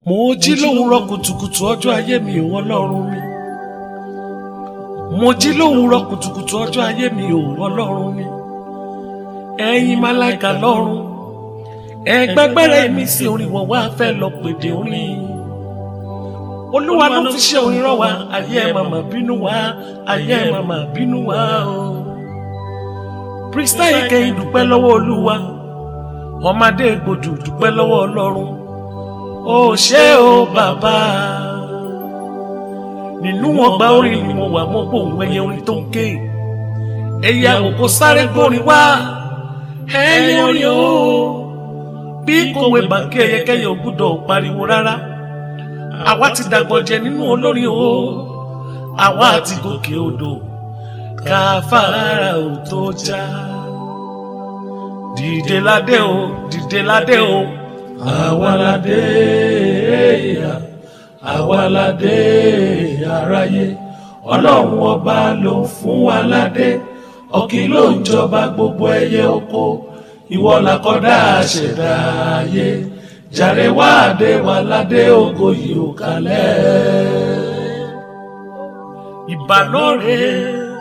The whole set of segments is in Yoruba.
mo jí lówùúrọ̀ kùtùkùtù ọjọ́ ayé mi ò ọlọ́run mi mo jí lówùúrọ̀ kùtùkùtù ọjọ́ ayé mi ò ọlọ́run mi ẹ̀yin máláìka lọ́run ẹgbẹgbẹrẹ mi sí orin wọn wá fẹ́ lọ pèdè orin olúwa ló fi ṣe orin rán wa ayé ẹ màmá bínú wa ayé ẹ màmá bínú wa o kristẹni kẹyìn dúpẹ́ lọ́wọ́ olúwa ọmọdé gbòdù dúpẹ́ lọ́wọ́ ọlọ́run ó ṣé o bàbá nínú ọgbà orin ni mo wà mo gbóhùn ẹyẹ orin tó ń ké ẹyẹ àwòkọ sáré gbórin wá ẹyẹ orin o bí kòwé bàǹkì ẹyẹkẹyẹ ò gbúdọ̀ pariwo rárá àwa ti dàgbọ̀jẹ nínú olórin o àwa ti gòkè odò káfárà ò tó já dìde ládé o dìde ládé o àwa ládé ìyá àwa ládé aráyé ọlọ́run ọba ló fún wa ládé ọ̀kín ló ń jọba gbogbo ẹyẹ oko ìwọ làkọ́dá àṣẹ̀dá ayé jàre wá dé wa ládé ògo yìí ò kalẹ̀. ìbàlóore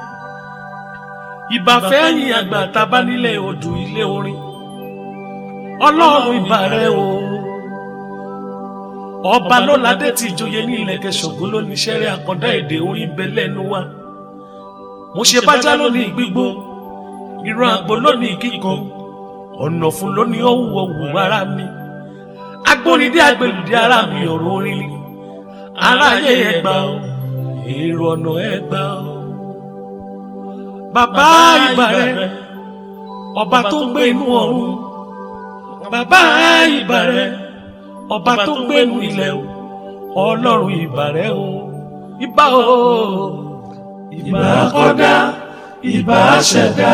ìbàfẹ́yìn àgbà tábà nílé odù ilé orin ọlọ́run ìbà rẹ o ọba lọ́ládé tí ìjòyè ní ilẹ̀kẹ̀ ṣògo ló ní sẹ́rẹ́ àkọ́dá èdè orin bẹ lẹ́nu wa mo ṣe bájá lónìí gbígbó ìran àgbo lónìí kíkan ọ̀nà fún lónìí ọ̀hún ọ̀hún ara mi agbóríndé agbèlúdé ara mi ọ̀rọ̀ orin ni aráyé ẹgbà o èrò ọ̀nà ẹgbà o bàbá ìbà rẹ ọba tó gbé inú ọ̀run bàbá ìbà rẹ ọba tó gbé inú ilẹ̀ o ọlọ́run ìbà rẹ o ìbà o ìbà kọ́dá ìbà ṣẹ̀dá.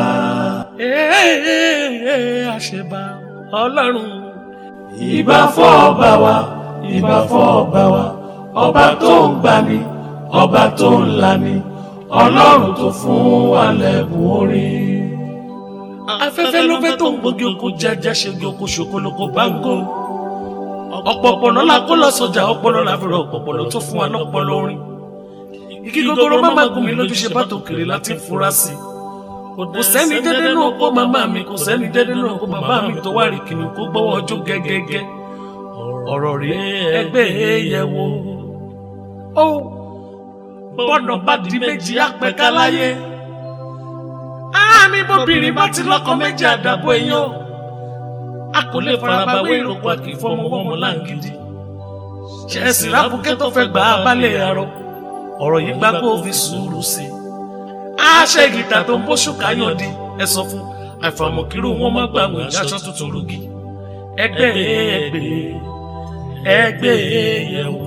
ee àṣẹbà ọlọ́run ìbà fọ́ ọba wa ìbà fọ́ ọba wa ọba tó ń gbani ọba tó ń lani ọlọ́run tó fún wa lẹ́bùn orin. afẹ́fẹ́ ló fẹ́ tó ń gbógi oko jájá ṣẹ́gi oko ṣòkoloko báńgó ọ̀pọ̀pọ̀lọ́ la kó lọ sọjà ọpọlọ la fi rọ ọ̀pọ̀pọ̀lọ́ tó fún wa lọ́pọlọ orin igi gogoro má má gùn mí lójú ṣe bá tòkèrè láti fura sí i kò sẹ́ni dédé náà kó màmá mi kò sẹ́ni dédé náà kó bàbá mi tó wá rí kìnnìún kó gbọ́wọ́ ọjọ́ gẹ́gẹ́gẹ́ ọ̀rọ̀ rí ẹgbẹ́ yẹ̀ wò ó bọ́dọ̀ bá di méjì apẹ̀ká láyé àmì bóbìnrin bá ti lọ́kọ méjì àdàbọ̀ èèyàn a kò lè faraba wé ìròkò àkì fọmọwọ́mọ láǹgídì ṣẹ̀sì rábùkẹ́ tó fẹ́ gbà á balẹ̀ àrọ ọ̀rọ̀ yìí gbà kó fi sùúrù sí i àṣẹ gìtà tó ń bóṣù káyọ̀ di ẹ sọ fún àfàmọ̀kìrò wọn má gbà wọ́n ìyáṣọ tuntun rúgi ẹgbẹ́ ẹgbẹ́ ẹgbẹ́ yẹ̀wò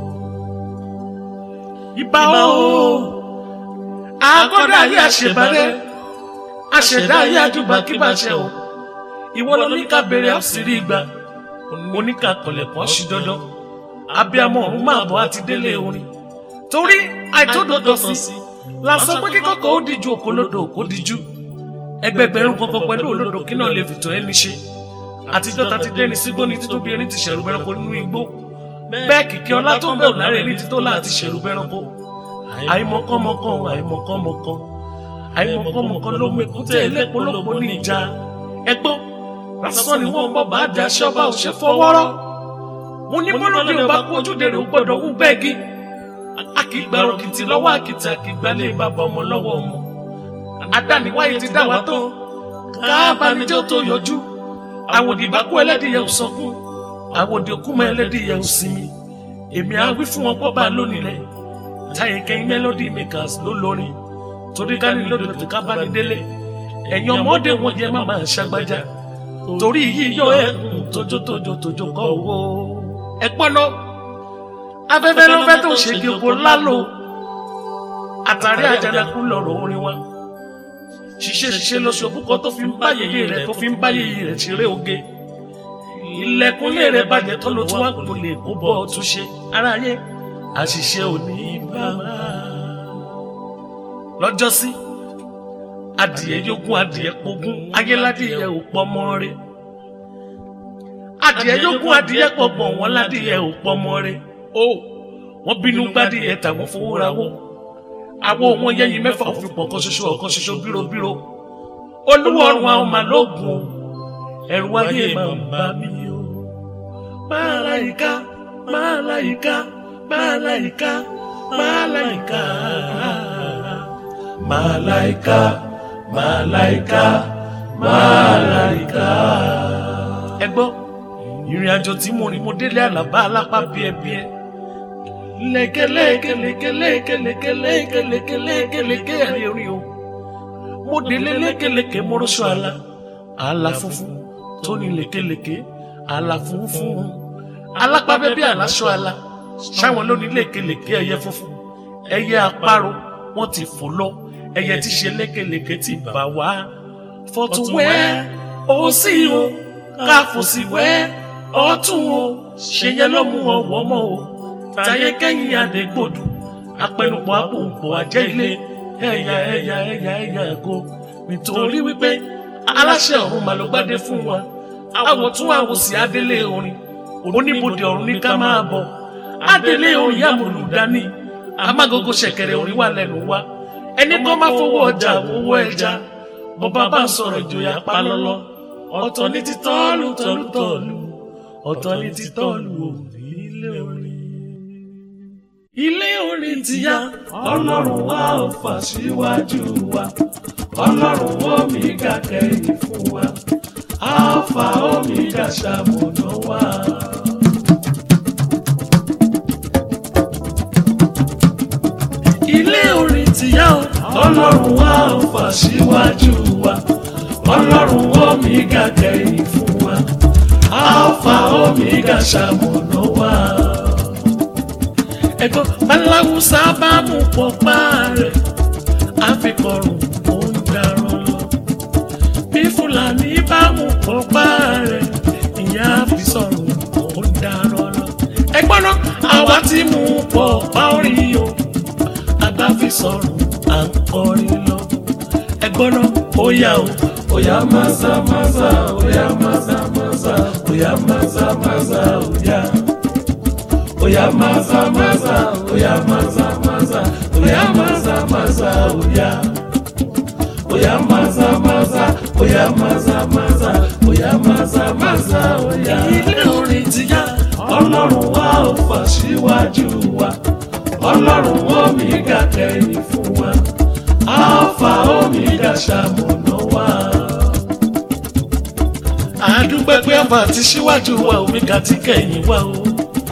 ìbá o àgọ́dọ̀ ayé àṣebàrẹ́ àṣẹ̀dá ayé àjùbà kí bá ṣe o ìwọ ló ní ká béèrè àṣírí ìgbà oníkà kọlẹ̀kọ́ sí dandan abiyamọ ọ̀run máa bọ̀ àti délé orin torí àìtódòdó sí la sọ pé kíkọ́kọ́ ó díjú òkòlódò òkò díjú ẹgbẹgbẹ̀rún kankan pẹ̀lú olódò kí náà lè fìtọ̀ ẹni ṣe àtijọ́ ta ti dẹ́ni sígbó ní títóbi ẹni ti ṣẹ̀rù bẹ́rẹ̀kọ nínú igbó bẹ́ẹ̀ kìkì ọlá tó ń bẹ̀rù lára ẹni tító láti ṣẹ̀rù bẹ́rẹ̀kọ àìmọ̀kànmọ̀kàn àìmọ̀kànmọ̀kàn àìmọ̀kànmọ̀kàn ló mú èkúté ẹlẹ́pọ̀lọpọ̀ ní ìjà ẹgbọ́n lásán ni wọ́n bọ̀ bá dà ṣọ́ba ò ṣe fọwọ́rọ́ mo ní mọ́lódé ò bá kú ojúde rẹ̀ ó gbọ́dọ̀ wú bẹ́ẹ̀gì akìgbà òkìtì lọ́wọ́ àkìtì àkìgbà lè bàbá ọmọ lọ́wọ́ ọmọ adániwáyé ti dá wa tán káàbánijọ́ tó yọjú àwòdì bá kú ẹlẹ́dìyẹ ò sọkún àwòdì òkú mọ ẹlẹ́dìyẹ ò sinmi èmi á wí fún wọn pọ́ bá lónìí lẹ̀ táyé kẹ́yìn melody makers ló lórin torí ká ní lóde tó ká bá ní délé ẹ̀yin ọmọdé wọn yẹ má máa ṣàgbájá torí yíyọ ẹkùn tójótójó tójó kọ owó ẹ̀pọ́n náà afẹ́fẹ́ ló fẹ́ tó ṣe kí epo lálò àtàrí àjànàkú lọ̀rọ̀ orin wa ṣiṣẹ́ ṣiṣẹ́ lọ́sọ̀ púpọ̀ tó fi ń bá yèyé rẹ̀ tó fi ń bá yèyé rẹ̀ ṣeré oge ilẹ̀kùnlé rẹ̀ bàjẹ́ tó ló tún wá kò lè kó bọ́ ọ tún ṣe aráyé àṣìṣe òní bá wà. lọ́jọ́sí adìẹ yógún adìẹ pogún ayéládìẹ ò pọ̀ mọ́ rẹ̀ adìẹ yógún adìẹ pọ̀gbọ̀n wọn ládìẹ ò pọmọ rẹ̀ o wọ́n bínú gbádìẹ tàwọn fowó ra wọ́ àwọ̀ wọn yẹ́yin mẹ́fà òfin pọ̀ kan ṣoṣo ọ̀kan ṣoṣo bírobíro olúwo ọrùn àwọn màlóògùn o ẹ̀rù ayé máa ń bá mi o máláyìíká máláyìíká máláyìíká máláyìíká Màláìka, màláìka, màláìka. ẹ gbọ́ ìrìn àjò tí mo rìn mo délé àlàbá alápá bíẹ́bíẹ́ lẹ́kẹ̀lẹ́kẹ̀lẹ́kẹ̀lẹ́kẹ̀lẹ́kẹ̀lẹ́kẹ̀lẹ́kẹ̀lẹ́kẹ̀ ẹ̀rí orí o mo délé lẹ́kẹ̀lẹ́kẹ̀ mọ́rọ́ṣọ́ àlà àlà funfun tó ní lẹ́kẹ̀lẹ́kẹ̀ àlà funfun alápá bẹ́bí àláṣọ àlà ṣáwọn ló ní lẹ́kẹ̀lẹ́kẹ̀ ẹyẹ funfun ẹyẹ àparò wọ́n ti fò lọ ẹyẹ tí ṣe lẹ́kẹ̀lẹ́kẹ̀ ti bà wá fọ̀tún wẹ́ ó sì o káfò sí wẹ́ ọ̀tún o ṣe yẹn ló mú ọwọ́ mọ́ o táyé kẹ́yìn àdégbòdù apẹnupọ̀ àpòǹpọ̀ àjẹ́ ilé ẹ̀yà ẹ̀yà ẹ̀yà ẹ̀yà ẹ̀kọ́ nítorí wípé aláṣẹ ọ̀run mà ló gbádé fún wa àwọ̀ tún àwọ̀ sí adélé orin oníbodè ọ̀run ní ká máa bọ̀ adélé orin yàmùlù dání amágogo ṣẹ̀kẹ̀rẹ̀ orin wà lẹ́nu wa ẹni kan máa fowó ọjà owó ẹja bọba bá ń sọ̀rọ̀ ìjòyà pa lọ́lọ́ ọ̀tọ̀ ní ti tọ́lù tọ́lù tọ́lù ọ̀tọ̀ ní ti tọ́lù òní ilé orin. ilé orin ti yá Ọlọ́run wa ò fà síwájú wa. Ọlọ́run Omega kẹ́yìn fún wa. Alpha Omega ṣamọ̀nà wa. ilé orin ti yá o Ọlọ́run wa ò fà síwájú wa. Ọlọ́run Omega kẹ́yìn fún wa. Alpha Omega ṣamọ̀nà wa. ẹ̀gbọ́n aláwùsá bá mú pọ̀pá rẹ̀ àfikọ̀rùn ó ń darán lọ bí fúlàní bá mú pọ̀pá rẹ̀ ìyá àfisọ̀rùn ó ń darán lọ. ẹ̀gbọ́n náà àwa ti mú pọ̀pá orin o àgbà fi sọ̀rùn à ń kọrin lọ. ẹ̀gbọ́n náà ó yá o Oya maza maza, oya maza maza, oya maza maza, oya. Oya maza maza, oya maza maza, oya maza maza, oya. Oya maza maza, oya maza maza, oya maza maza, oya. ilé orin ti yá Ọlọ́run wa ò fà síwájú wa. Ọlọ́run Omega kẹ́yìn fún wa. Alpha Omega ṣamọ̀nà wa. àdúgbò pé ọba ti síwájú wa omega ti kẹ̀yìn wa o.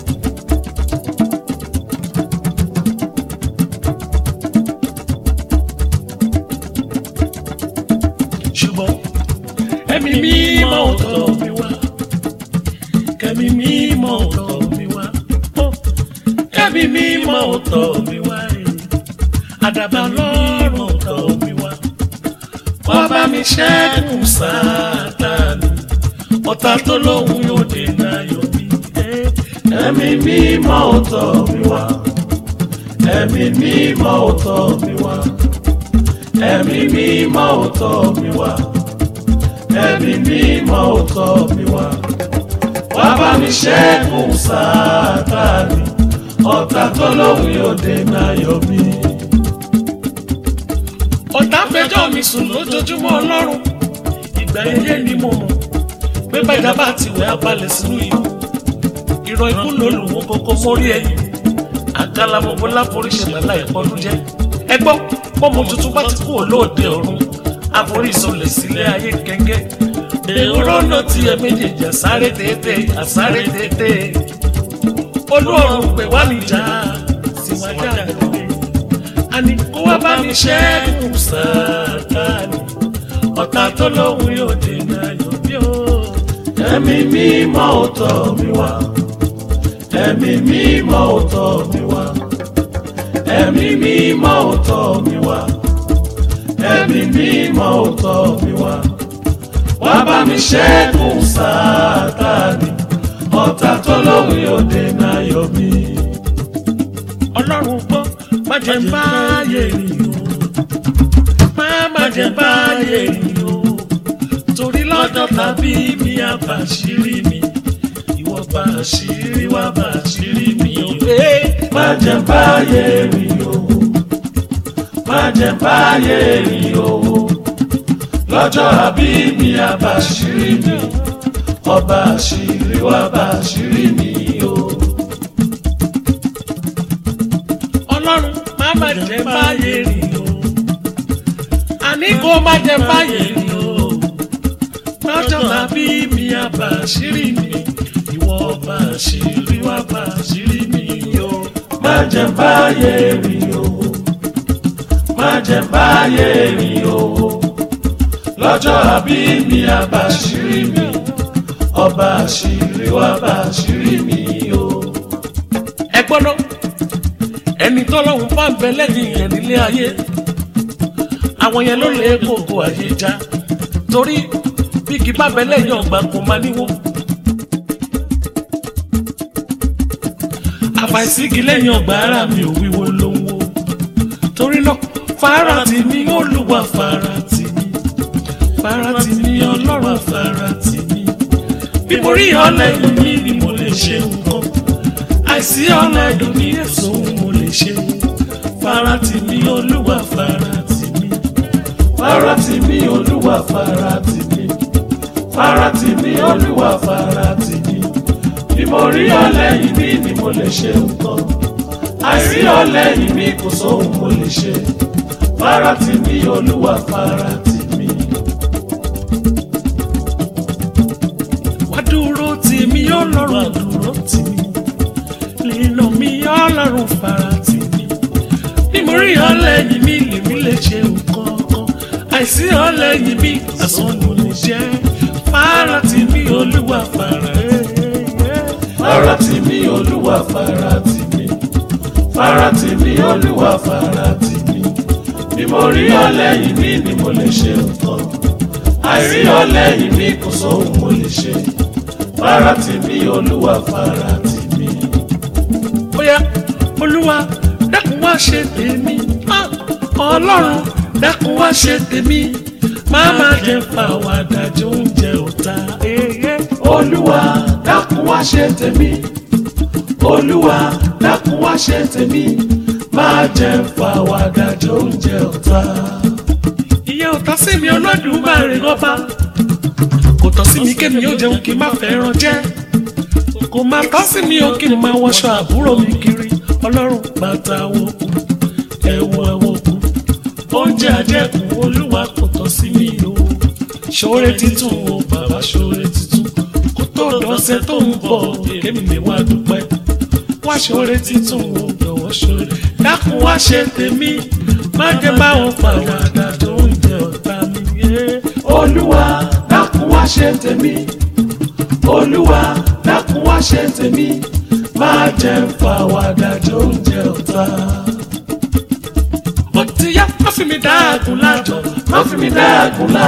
ṣùgbọ́n ẹ̀mí mímọ́ ọ̀tọ̀ mi wá kẹ́mi mímọ́ ọ̀tọ̀ mi wá ó, kẹ́mi mímọ́ ọ̀tọ̀ mi wá ẹ̀. àdàbà lọ́rùn ọ̀tọ̀ mi wá wá bá mi ṣẹ́gun Sátánì ọ̀tá tó lóhùn yóò dènà ayọ̀ mi. Ẹ̀mí mímọ́ ò tọ̀ mí wá. Ẹ̀mí mímọ́ ò tọ̀ mí wá. Ẹ̀mí mímọ́ ò tọ̀ mí wá. Ẹ̀mí mímọ́ ò tọ̀ mí wá. Wá bá mi ṣẹ́gun Sátánì. Ọ̀tá tó lóhùn yóò dènà ayọ̀ mi. ọ̀tá fẹjọ́ mi sùn lójoojúmọ́ ọlọ́run ìgbà ilé ni mo mọ̀ pé bàjá bá ti wẹ̀ abalẹ̀ sínú ìlú ìrọ̀ ikú lòlùwọ́ kókó mórí ẹ̀yìn àgàlàmọ̀gbọ́ láforíṣẹ́ lálá ìpọ́nú jẹ́ ẹ gbọ́ pọ́mọ tuntun bá ti kú olóòde ọ̀run àforí ìsọlẹ̀ sílé ayé gẹ́gẹ́ èrò náà ti ẹ méjèèjì àsáré tètè àsáré tètè olú ọ̀run pè wá níjà síwájú àgbẹ̀ àní kó wá bá mi ṣẹ́gun Sátánì ọ̀tá tó lóhùn yóò dènà ayọ̀ bí ó. Ẹ̀mí mímọ́ ò tọ̀ mí wá. Ẹ̀mí mímọ́ ò tọ̀ mí wá. Ẹ̀mí mímọ́ ò tọ̀ mí wá. Ẹ̀mí mímọ́ ò tọ̀ mí wá. Wá bá mi ṣẹ́gun Sátánì. Ọ̀tá tó lóhùn yóò dènà ayọ̀ mi. ọlọ́run gbọ́ má jẹ́ ń bá ayé rìn o má má jẹ́ ń bá ayé rìn o torí lọ́jọ́ tàbí mi àbàṣírí mi ọba àṣírí wá bá àṣírí mi o. má jẹ́ báyé rí o má jẹ́ báyé rí o lọ́jọ́ àbí mi àbá àṣírí mi ọba àṣírí wá bá àṣírí mi o. ọlọ́run má má jẹ́ báyé rí o. àní kó má jẹ́ báyé rí o. lọ́jọ́ àbí mi àbá àṣírí mi ìwọ ọba àṣírí wá bá àṣírí mi o. má jẹ́ báyé rí o má jẹ́ báyé rí o lọ́jọ́ àbí mi àbá àṣírí mi ọba àṣírí wá bá àṣírí mi o. ẹ gbọ́dọ̀ ẹni tọ́lọ́hún bá ń bẹ lẹ́yìn yẹn nílé ayé àwọn yẹn ló lè kókó ayé já torí bí kì bá bẹ lẹ́yìn ọgbà kò máa níwó. àfàìsígi lẹ́yìn ọgbà ara mi ò wíwo ló ń wo torí náà fara tì mí olúwa fara tì mí fara tì mí ọlọ́run fara tì mí bí mo rí ọlẹ́yìn mi ni mo lè ṣe nǹkan àìsí ọlẹ́yìn mi èso mo lè ṣe fara tì mí olúwa fara tì mí fara tì mí olúwa fara tì mí fara tì mí olúwa fara tì mí bí mo rí ọlẹ́yìn mi ni mo lè ṣe nǹkan àìrí ọlẹ́yìn mi kò sóhun mo lè ṣe fara tì mí olúwa fara tì mí. wá dúró tì mí ọlọ́run dúró tì mí nínú mi ọlọ́run fara tì mí bí mo rí ọlẹ́yìn mi lèmi lè ṣe nǹkan kan àìsí ọlẹ́yìn mi àsán mo lè jẹ́ fara tì mí olúwa fara fara tì mí olúwa fara tì mí fara tì mí olúwa fara tì mí bí mo rí ọlẹ́yìn mi ni mo lè ṣe nǹkan àìrí ọlẹ́yìn mi kò sóhun mo lè ṣe fara tì mí olúwa fara tì mí. bóyá olúwa dákun wá ṣe tèmi Ah, ọlọ́run dákun wá ṣe tèmi má má jẹ́ fàwàdà jẹ oúnjẹ ọ̀tá. olúwa dákun wá ṣe tèmi olúwa dákun wá ṣe tèmi má jẹ́ fàwàdà jẹ oúnjẹ ọ̀tá. ìyẹn ọ̀tá sí mi Olódùmarè ọba kò tọ́ sí mi kémi ó jẹun kí n má fẹ́ràn jẹ kò má tọ́ sí mi ó kí n máa wọṣọ àbúrò mi kiri ọlọ́run bàtà àwòkù ẹ̀wù àwòkù oúnjẹ àjẹkù olúwa kò tọ́ sí mi o ṣoore títún o bàbá ṣoore títún kó tó dọ̀sẹ̀ tó ń bọ̀ kémi lè wá dúpẹ́ wá ṣoore títún o jọ̀wọ́ ṣoore dákun wá ṣe tèmi má jẹ́ báwọn pàwàdà tó ń jẹ ọ̀tá mi yé. olúwa dákun wá ṣe tèmi olúwa dákun wá ṣe tèmi má jẹ́ fàwàdà jẹ oúnjẹ ọ̀tá. ó ti yá má fi mi dá àgùn lájọ má fi mi dá àgùnlá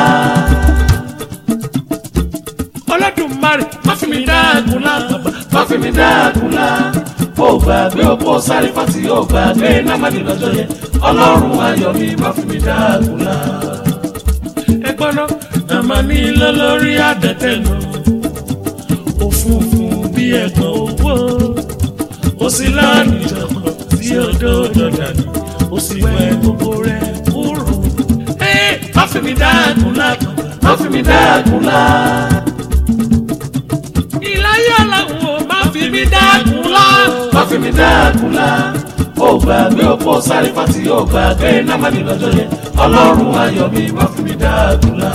Olódùmarè má fi mi dá àgùn lábàbà má fi mi dá àgùnlá ó gbàgbé òpó sáré fàtí ó gbàgbé námàdì lọ́jọ́ yẹn ọlọ́run ayọ̀ mi má fi mi dá àgùnlá. ẹgbọ́n náà àmà ní ilé lórí àdẹ́tẹ̀ náà òfurufú bí ẹ̀gbọ́n owó ó sì láàánú ìjọba tí odò dọ̀dà ní ó sì wẹ gbogbo rẹ̀ kúrò. ẹ má fi mi dá àgùn lábàbà má fi mi dá àgùnlá ìláyà làwọn ò má fi mi dá àgùn lá. má fi mi dá àgùnlá ó gbàgbé òpó sáré fàtí ó gbàgbé námàdì lọ́jọ́ yẹn ọlọ́run ayọ̀ mi má fi mi dá àgùnlá.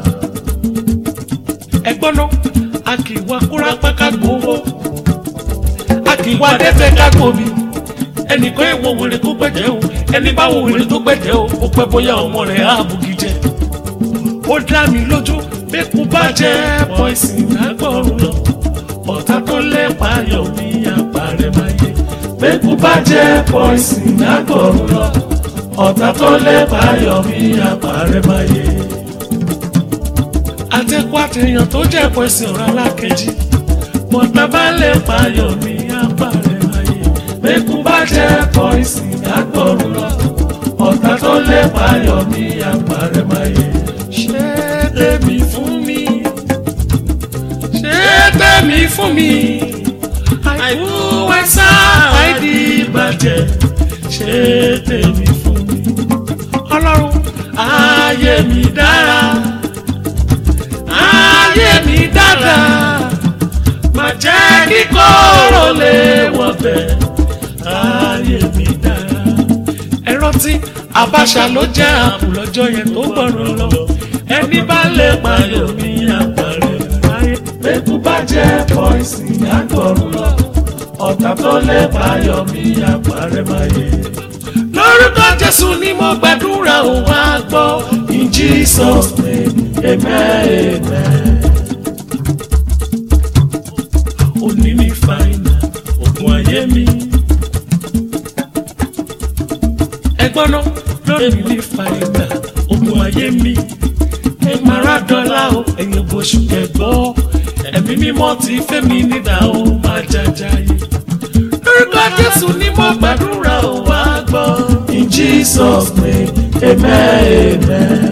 ẹgbọ́n náà a kì í wá kúrápá ká gbowó a kì í wá dẹ́tẹ̀ ká gbòmí ẹnìkan èèwọ̀ wèrè tó gbẹ̀jẹ̀ o ẹni bá wo wèrè tó gbẹ̀jẹ̀ o ó pẹ́ bóyá ọmọ rẹ̀ á bugi jẹ ó dá mi lójú bí kú bá jẹ́ pọ́ìsì lágbọ̀rún lọ ọ̀tá tó lẹ́pàá yọ̀ ní àpárẹ̀ máa yẹ Bẹ́kú bá jẹ́ pọ́ìsì lágbọ̀rún lọ, ọ̀tá tó lẹ́bàá yọ mí àpárẹ̀ máa yé. àtẹ̀kọ́ àtẹ̀yàn tó jẹ́ pọ́ìsì ọ̀rọ̀ alákejì bọ̀tá bá lẹ́pàá yọ̀ ní àpárẹ̀ máa yẹ Bẹ́kú bá jẹ́ pọ́ìsì lágbọ̀rún lọ, ọ̀tá tó lẹ́bàá yọ mí àpárẹ̀ máa yé. ṣé tèmi fún mi ṣé tèmi fún mi ẹ̀sà àìdí ìbàjẹ́ ṣe tèmi fún mi. ọlọ́run ayé mi dára ayé mi dára má jẹ́ kí kóró lè wọ̀ bẹ̀ ayé mi dára. ẹ rántí Abacha ló jẹ́ àpò lọ́jọ́ yẹn tó gbọ́ràn lọ ẹni bá lè payọ̀ mi àpàrẹ̀ ayé. Bẹ́kú bá jẹ́ pọ́ìsì àgbọ̀rún lọ. Ọ̀tá tó lè payọ̀ mi àpárẹ̀ máa yé. lórúkọ Jésù ni mo gbàdúrà ò wá gbọ́ In Jesus name, amen, amen. òní ní fàìnà ògùn ayé mi. ẹgbọ́n náà lórí mi ní fàìnà ògùn ayé mi. ẹ máa rà dọ́là o ẹ̀yin bóṣù kẹgbọ́ ẹ̀mí mímọ́ ti fẹ́ mi nídà ó máa jàjàyè. lórúkọ Jésù ni mo gbàdúrà ò wá gbọ́. In Jesus name, amen, amen.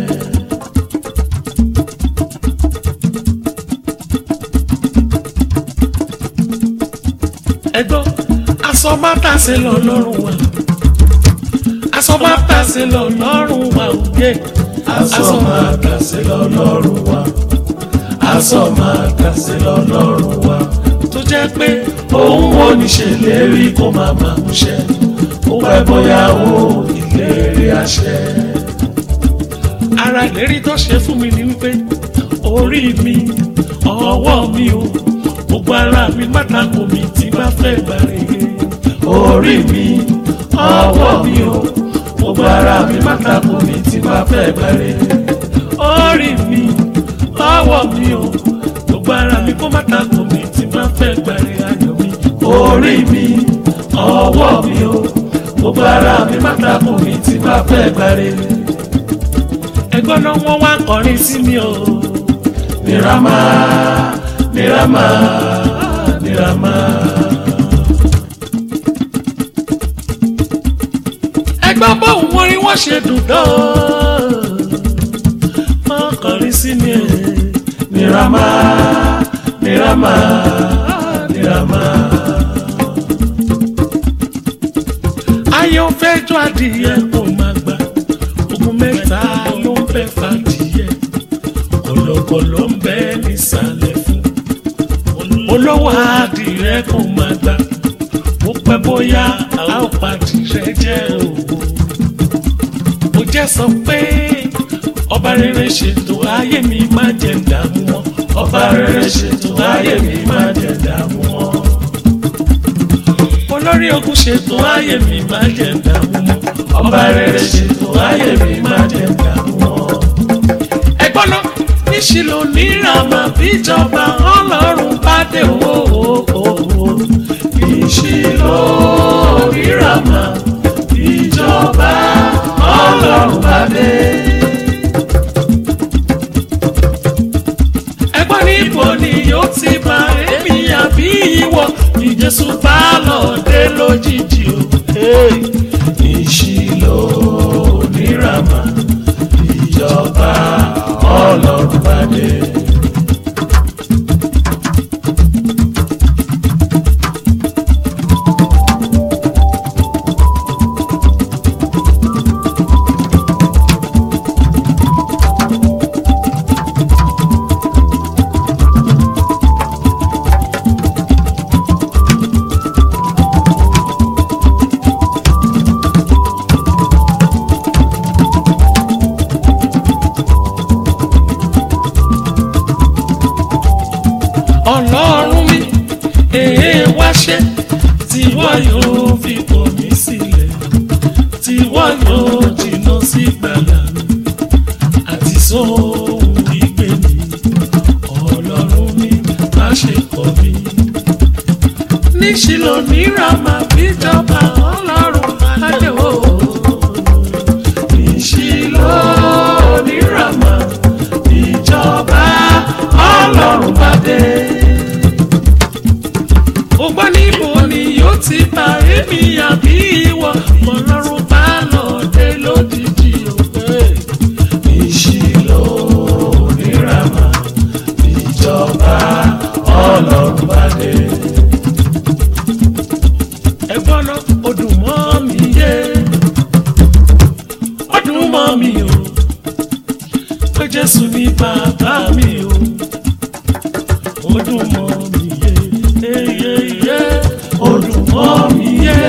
ẹgbọ́n aṣọ má tàṣe lọ lọ́rùn wa aṣọ má tàṣe lọ lọ́rùn wa òye Aṣọ máa kàṣe lọ́lọ́run wa. Aṣọ máa kàṣe lọ́lọ́run wa. tó jẹ́ pé Òun wo ní ṣèlérí kó máa máa múṣẹ. Ó pẹ́ bóyá ó ìlérí àṣẹ. ara ìlérí tó ṣe fún mi ni wípé orí mi ọwọ́ mi o gbogbo ara mi pátákó mi tí bá fẹ́ gbàre Orí mi, ọwọ́ mi o, gbogbo ara mi pátákó mi tí máa fẹ́ gbẹ̀rẹ̀. orí mi ọwọ́ mi o gbogbo ara mi kó pátákó mi tí bá fẹ́ gbàre ayọ̀ mi Orí mi, ọwọ́ mi o, gbogbo ara mi pátákó mi tí máa fẹ́ gbẹ̀rẹ̀. ẹgbọ́n náà wọ́n wá kọrin sí mi o Níràmá, níràmá, níràmá. ẹgbọ́n bóun wọ́n rí wọ́n ṣe dùn dán wọ́n kọrin sí mi o. Níràmá, níràmá, níràmá. ayọ̀ fẹ́ jọ adìyẹ kò máa gbà ogun mẹ́ta ló ń fẹ́ fàdìyẹ kọ̀lọ̀kọ̀lọ̀ ń bẹ nísàlẹ̀ fún olówó adìyẹ kò máa gbà ó pẹ́ bóyá a ó padìyẹ jẹ́ òwò mo jẹ́ sọ pé ọba rere ṣètò ayé mi má jẹ́ dààmú wọn Ọba rere ṣètò ayé mi máa jẹ dààmú wọn. olórí ogun ṣètò ayé mi má jẹ́ dààmú wọn. Ọba rere ṣètò ayé mi máa jẹ dààmú wọn. ẹ̀gbọ́n náà níṣìlò níràmà bíjọba ọlọ́run bá dé owó ìṣirò ríràmà ìjọba ọlọ́run bá dé. ẹ̀gbọ́n níbo ni yóò ti bá èmi àbí ìwọ ní jésù bá lọ dé lójijì o. ìṣirò ríràmà ìjọba ọlọ́run bá dé. ọlọ́run mi èé wá ṣe tí wọ́n yóò fi kọ̀ mí sílẹ̀ tí wọ́n yóò jìnnà sí gbàgbà mi àti sóhun ìgbé mi ọlọ́run mi má ṣe kọ̀ mí. níṣìlò níràmà bíjọba ọlọ́run má dé o. ìṣirò ríràmà ìjọba ọlọ́run bá dé. ó gbọ́ níbo ni yóò ti bá èmi àbí ìwọ ọlọ́run bá lọ dé lójijì o. ìṣirò ríràmà ìjọba ọlọ́run bá dé. ó dùn mọ́ mi yé ó dùn mọ́ mi o pé jésù ní bàbá mi o ó dùn mọ́ mi yé yé yé ó dùn mọ́ mi yé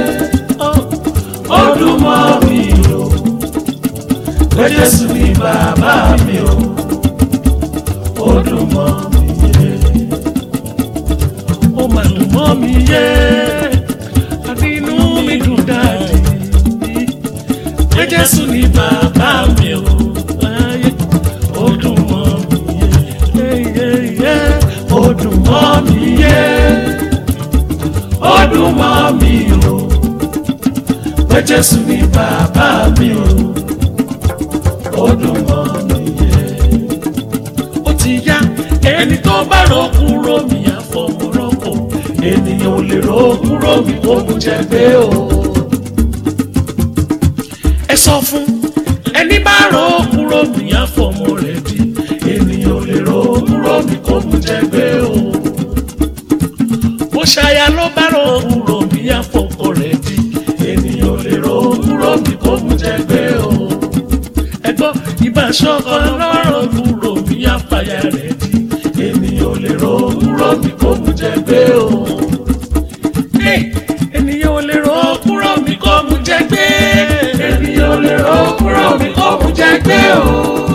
ó dùn mọ́ mi o pé jésù ní bàbá mi o ó dùn mọ́ mi yé ó mà dùn mọ́ mi yé àti inú mi dùn dáadé pé jésù ní bàbá mi o ayé ó dùn mọ́ mi yé yé yé ó dùn mọ́ mi yé ó dùn mọ́ mi o pé jésù ní bàbá mi o ó dùn mọ́ mi yé ó ti yá ẹni tó bá rọ kúrò mi àfọmọ́rọ́kọ ènìyàn ò lè rọ kúrò mi kó mú jẹ gbé o. ẹ sọ fún ẹni bá rọ kúrò mi àfọmọ́ rẹ̀ di ènìyàn ò lè rọ kúrò mi kó mú jẹ gbé o. bó ṣaya ló bá rọ kúrò mi àfọkọ rẹ̀ di ènìyàn ò lè rọ kúrò mi kó mú jẹ gbé o. ẹ gbọ́ ìbáṣọkọ lọ́rọ̀ kúrò mi àfàyà rẹ̀ di ènìyàn ò lè rọ kúrò mi kó mú jẹ gbé o. Hey, ènìyàn ò lè rọ kúrò mi kó mú jẹ gbé. ènìyàn ò lè rọ kúrò mi kó mú jẹ gbé o.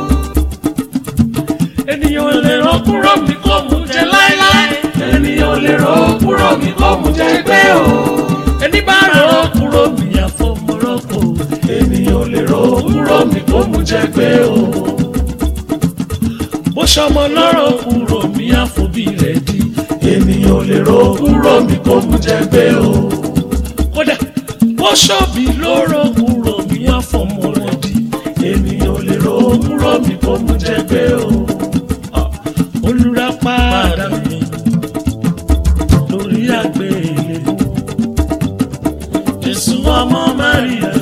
ènìyàn ò lè rọ kúrò mi kó mú jẹ láéláé. ènìyàn ò lè rọ kúrò mi kó mú jẹ gbé o. ẹni bá rọ kúrò mi àfọmọ́rọ́kọ. ènìyàn ò lè rọ kúrò mi kó mú jẹ gbé o bó ṣọmọ lọ́rọ̀ kúrò mi àfòbí rẹ̀ di ènìyàn ò lè ro kúrò mi kó mú jẹ gbé o. kódà bó ṣọ́ọ̀bì lọ́rọ̀ kúrò mi àfọmọ rẹ̀ di ènìyàn ò lè ro kúrò mi kó mú jẹ gbé o. olùràpadà mi lórí àgbélébùú Jésù ọmọ Máríà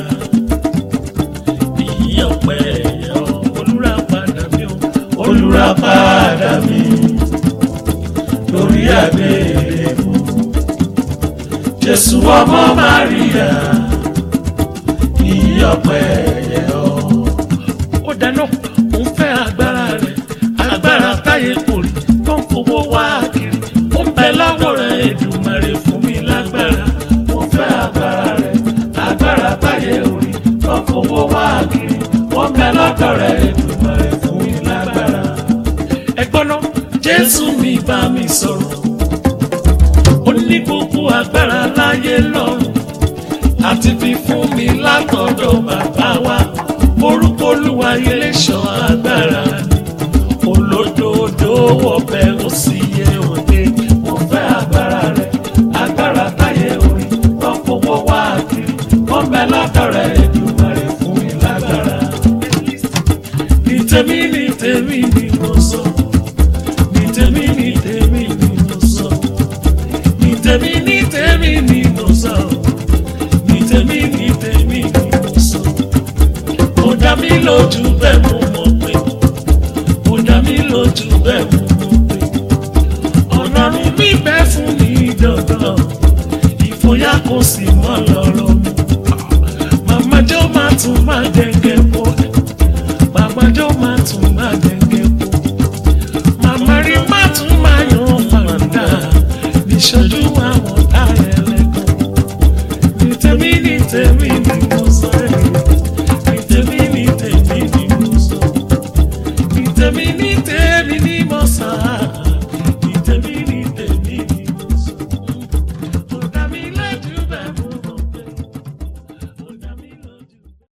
ìyí ọ̀pẹ ẹ̀yà olùràpadà mi o olùràpadà mi lórí àgbélébùú Jésù ọmọ Máríà ìyí ọ̀pẹ ẹ̀yà o. ó dáná ó ń fẹ́ agbára rẹ̀ agbára táyé kò rí tó ń fowó wá kiri ó ń bẹ lọ́wọ́ rẹ̀ Èdùmàrè fún mi lágbára ó ń fẹ́ agbára rẹ̀ agbára táyé ò rí tó ń fowó wá kiri ó ń bẹ lọ́dọ̀ rẹ̀ Èdùmàrè fún mi lágbára. ẹ̀gbọ́n náà Jésù mi bá mi sọ̀rọ̀ ó ní gbogbo agbára láyé lọ́run àti fi fún mi látọ̀dọ̀ bàbá wa orúkọ olúwa ilé ṣọ́ agbára ni olódodo wọ̀bẹ̀ ó sì yẹ òde mo fẹ́ agbára rẹ̀ agbára táyé orí wọ́n fowó wá kiri wọ́n bẹ lọ́dọ̀ rẹ̀ Èdùmàrè fún mi lágbára. ní tèmi ní tèmi ni mo sọ ní tèmi ní tèmi ni mo sọ ní tèmi ní tèmi ni mo sọ ní tèmi ní tèmi ni mo sọ ó dá mi lójú bẹ́ẹ̀ mo mọ̀ pé ó dá mi lójú bẹ́ẹ̀ mo mọ̀ pé ọlọ́run mi bẹ́ fún mi dandan ìfòyà kò sì mọ́ lọ́rọ̀ mi màmá jẹ́ ó máa tún máa jẹ